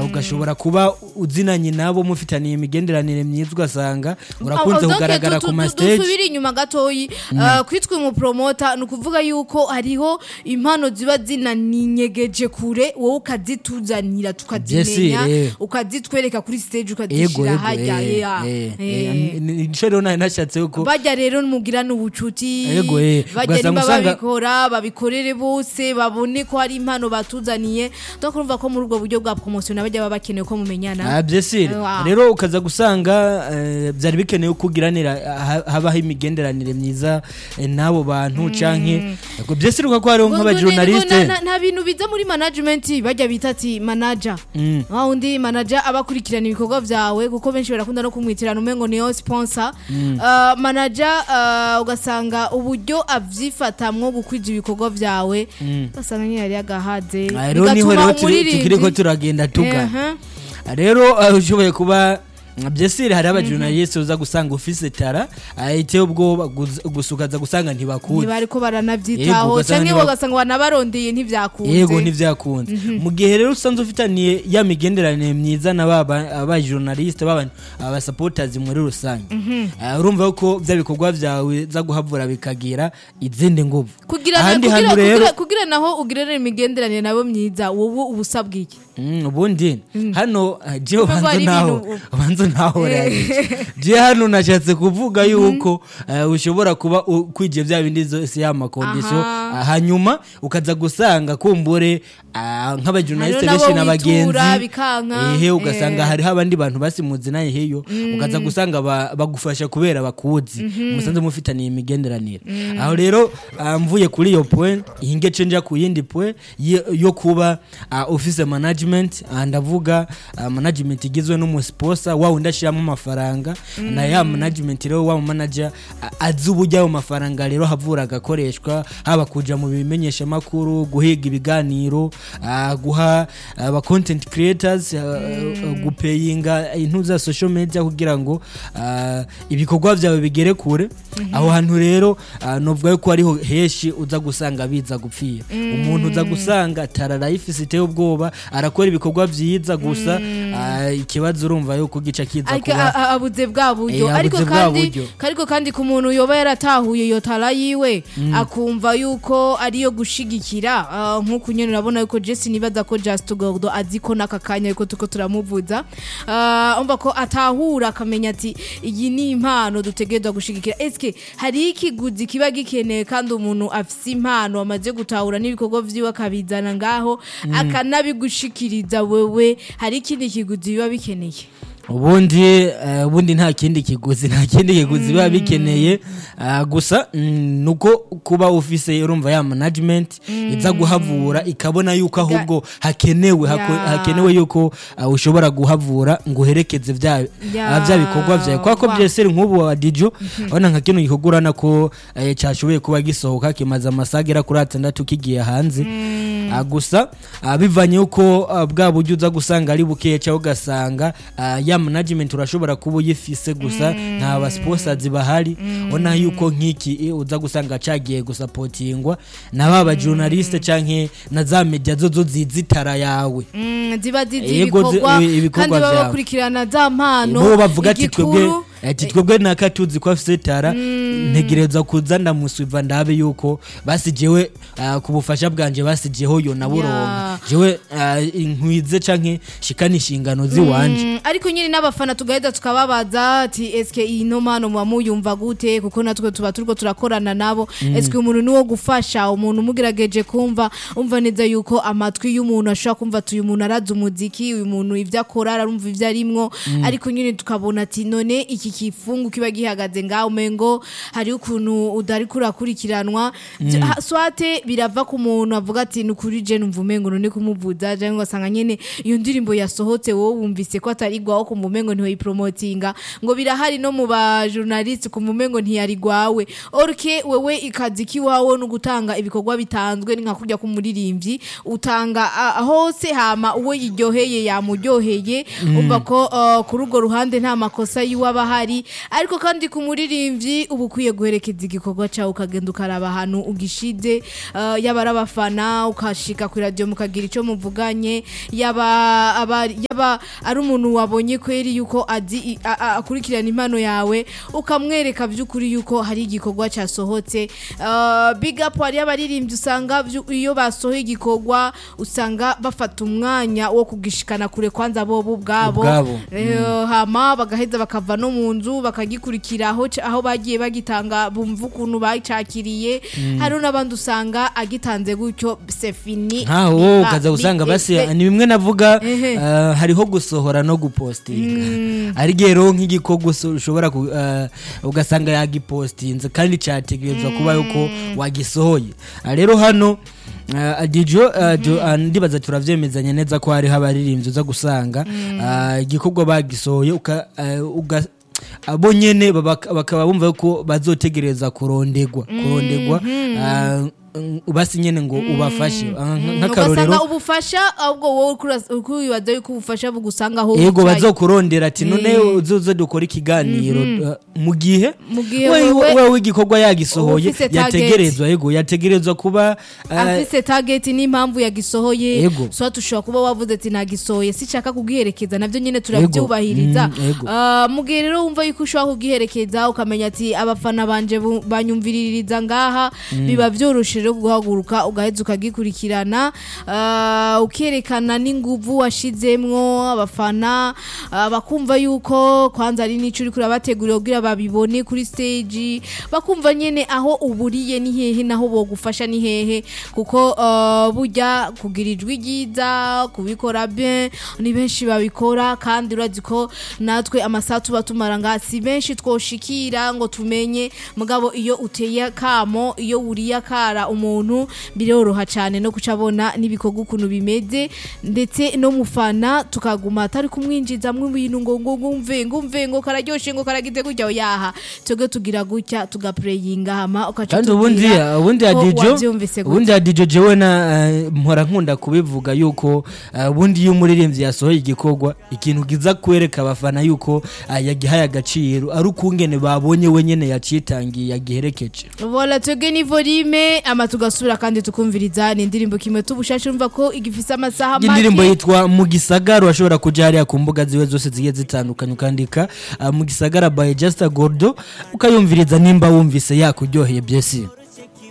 ugashobora kuba uzinanye nabo mufitaniye imigenderanire myiza ugasanga urakunze Donc, kugaragara tu- ku tu- mastage dusubire inyuma gatoyi uh, kwitwa umupromota ni ukuvuga yuko hariho impano ziba zinaninyegeje kure wowe ukazituzanira tukazimenya Yes, eh. ukazitwereka kuri stage ego ukazishyira ego hajya eh, yeah. eh, Eh. eh, ni- nico rero nari nashatse yuko bajya rero mugirana ubucuti Ego, eh. bajya Ugasanga nimba usanga- babikora babikorere bose babone ko hari impano batuzaniye donc urumva ko muri ubwo buryo bwa promotion bajya baba bakeneye ko mumenyana Ah, byesire Wow. rero ukaza gusanga eh, byari bikenewe ko ugiranira ha- habaho imigenderanire myiza eh, n'abo bantu canke Ego, byesire uko hariho Ngo- ngo- nk'abajournaliste ngo na- nta bintu biza muri management bajya bita ati manager Mm. wa undi manager aba akurikirana ibikorwa byawe kuko benshi barakunda no kumwitirana umengo niyo sponsor Uh, manager uh, ugasanga uburyo avyifatamwo gukwiza ibikorwa byawe ugasanga nyine yari agahaze Ah, rero niho rero turi- umuririmbyi- tukiriko turagenda tugana Ehe. rero uh, ushoboye kuba byesire hari abajournaliste uza gusanga ufise tara ah, iteye ubwoba guz- gusa ukaza gusanga ntibakuzi ntibariko Yego, baranavyitaho ugasanga canke ntiba- ugasanga banabarondeye ntivyakunze yego ntivyakunze mu gihe rero usanze ufitaniye ya migenderanire myiza na baba abajournaliste baba abasupporters muri rusange Ah, urumva ko bya bikorwa byawe za guhavura bikagira izindi nguvu kugira na- ahandi kugira- hantu rero kugira- kugira naho ugirane imigenderanire nabo myiza wowe ubusabwa iki Mm, ubundi hano ah, jewe Kuvuga banza hari naho ibintu- banza naho je hano nashatse kuvuga yuko eh, ushobora kuba u- kwije bya bindi zose ya makondisiyo Aha. ah, hanyuma ukaza gusanga kumbure ah, nk'abajournaliste Hariho benshi nabo witura, n'abagenzi bikanka. ehe ugasanga Eh. hariho abandi bantu basimuzi naye hiyo ukaza gusanga ba- bagufasha kubera bakuzi musanze mufitaniye imigenderanire aho rero ah, mvuye kuri iyo point ihinge cenja ku yindi point yo- yo kuba ah, ufise management ah, ndavuga ah, management igizwe n'umusposa wa wundi ashiramo amafaranga na ya management rero wa manager ah, azi uburyo ayo mafaranga rero havura agakoreshwa haba kuja mu bimenyesha makuru guhiga ibiganiro ah, guha aba content creators ah, ah, gupeyinga intu za social media kugira ngo ah, ibikorwa byawe bigere kure aho hantu rero ah, novuga yuko ariho heshi uza gusanga biza gupfira umuntu uza gusanga tararayifise iteye ubwoba arakora ibikorwa byiza gusa ah, ikibazo urumva yuko gica kiza ariko kuba a- a- abuze bwa buryo Eh, ariko abuze bwa kandi buryo. ariko kandi ku muntu yoba yaratahuye iyo tara yiwe akumva yuko ariyo gushigikira ah, nk'uku nyene urabona yuko Jesse nibaza ko Just Gordo azi ko n'aka kanya ariko tuko turamuvuza Ah, umva ko atahura akamenya ati iyi ni impano dutegerezwa gushigikira eske hari ikiguzi kiba gikeneye kandi umuntu afise impano amaze gutahura n'ibikorwa vyiwe akabizana ngaho akanabigushikiriza wewe hari ikindi kiguzi biba bikeneye ubundi eh, ubundi nta kindi kiguzi nta kindi kiguzi biba bikeneye ah, gusa mm, nuko kuba ufise urumva ya management iza guhavura ikabona yuko ahubwo hakenewe hako- Ya. hakenewe yuko ah, ushobora guhavura ngo uherekeze vya Ya. ah, vya bikorwa vyawe kwa ko Wa. byese nk'ubu wa dijo urabona nka kino gikorwa urabona ko eh, cyashoboye kuba gisohoka kimaze amasaha agera kuri atandatu kigiye hanze Ah, gusa ah, bivanye yuko ah, bwa buryo uza gusanga ari bukeya cyangwa ugasanga ah, ya management urashobora kuba uyifise gusa nta ba sponsors bahari ubona yuko nk'iki eh, uza gusanga cagiye gusapotingwa na ba ba journaliste canke na za media zo zo zizitara yawe Mm, ziba zizi Yego, zi- ibikorwa ibi- ibikorwa kandi baba vyawe. bakurikirana za mpano bo bavuga ati twebwe igikuru, ati twebwe naka tuzi ko afise tara ntegereza kuza ndamusuiva ndabe yuko basijewe ah, ku bufasha bwanje basijeho yo naburonka Ya. jewe ah, inkwize canke shikana inshingano ziwanje Mm, ariko nyine n'abafana tugahita tukababaza ati eske iyi no mpano muba muyumva gute kuko natwe tuba turiko turakorana nabo eske umuntu ni wo gufasha umuntu umugerageje kumva umva neza yuko amatwi y'umuntu ashobora kumva ati uyu muntu arazi umuziki uyu muntu ibyo akora arumva ibyo arimwo ariko nyine tukabona ati none iki kifungu kiba gihagaze ngaho umengo hari ukuntu udari kurakurikiranwa Byo- ha- swate birava ku muntu avuga ati ni ukuri je numva umengo none kumuvuza cyangwa ugasanga nyene iyo ndirimbo yasohotse wowe wumvise ko atarigwaho kumva umengo ntiwayipromotinga ngo birahari no mu ba journaliste kumva umengo ntiyarigwawe orke wewe ikazi kiwawe no gutanga ibikorwa bitanzwe ni nka kurya k'umuririmbyi utanga ah, hose hama uwo yiryoheye yamuryoheye umva ko ah, kuri urwo ruhande nta makosa yiwe aba ahari ariko kandi ku muririmbyi uba ukwiye ugiye guherekeza igikorwa cyawe ukagenda ukaraba ahantu ugishize uh, yaba ari abafana ukashika kuri radiyo mukagira icyo muvuganye yaba aba- yaba ari umuntu wabonye kweri yuko azi i- a- a- akurikirana impano yawe ukamwereka by'ukuri yuko hari igikorwa cyasohotse Uh, big up hari abaririmbyi usanga vyu- iyo basohoye igikorwa usanga bafata umwanya wo kugishikana kure kwanza bobo ubwabo Ubwabo. Eh, hama bagaheza bakava no mu nzu bakagikurikira aho ca- aho bagiye bagitanga bumva ukuntu bacakiriye hari n'abandi usanga agitanze gutyo sefini nkaho wowe ukaza gusanga basi ni bimwe navuga Ehe. eh, hariho gusohora no gupostinga ari rero nk'igikorwa uso- ushobora ku- eh, ugasanga yagipostinze kandi cyategerezwa kuba yuko wagisohoye Ah, rero hano Uh, dijo uh, jo, uh, ndibaza turavyemezanya neza ko hariho abaririmbyi uza gusanga uh, igikorwa bagisohoye uka, uh, uga, abo nyene baba- bakaba bumva ko bazotegereza kurondegwa kurondegwa uh, mm, basi nyene ngo ubafashe Uh, nk- ugasanga nk'akarorero ubufasha ahubwo wowe uri wibaza yuko ubufasha bugusanga aho yego wicaye. bazokurondera ati none Eh. uzoze dukora ikiganiro uh, mu gihe Mu gihe we- wewe- wewe igikorwa yagisohoye ufise target. yategerezwa yego yategerezwa kuba uh, afise target n'impamvu yagisohoye Yego. so tushobora kuba wavuze ati nagisohoye sichaka kugiherekeza navyo nyene turavyubahiriza Mm, yego. Ah, mu gihe rero wumva yuko ushobora kugiherekeza ukamenya ati abafana banje bu- banyumviririza ngaha biba vyoroshe rero guhaguruka ugaheza ukagikurikirana Ah, ukerekana n'inguvu washizemwo abafana ah, bakumva yuko kwanza ari n'ico uriko urabategurira kugira babibone kuri stage bakumva nyene aho uburiye ni hehe naho bogufasha ni hehe kuko ah, burya kugira ijwi ryiza kubikora bien ni benshi babikora kandi urazi ko natwe amasaha tuba tumara ngaha si benshi twoshikira ngo tumenye mugabo iyo uteye akamo iyo wuriye akara umuntu biroroha cyane no kuca abona n'ibikorwa ukuntu bimeze ndetse no mufana tukaguma atari kumwinjizamwo ibintu ngo ngo ngumve ngumve ngo kararyoshe ngo karagize gutya yaha twebwe tugira gutya tugapureyinga hama ukaca kandi ubundi utubwira ubundi ko adijo wavyumvise gute. ubundi adijo jewe na eh, mpora nkunda kubivuga yuko eh, ubundi iyo umuririmbyi yasohoye igikorwa ikintu kiza kwereka abafana yuko ah, yagihaye agaciro ari ukungene babonye we nyene yacitangiye yagiherekeje Vola twebwe ni volume ama tugasubira kandi tukumviriza ni indirimbo kimwe tubushashe urumva ko igifise amasaha iyi ndirimbo make yitwa mu gisagara urashobora kuja hariya ku mbuga ziwe zose zigiye zitandukanye ukandika ah, mu gisagara by Just Gordo ukayumviriza nimba wumvise yakuryoheye byesi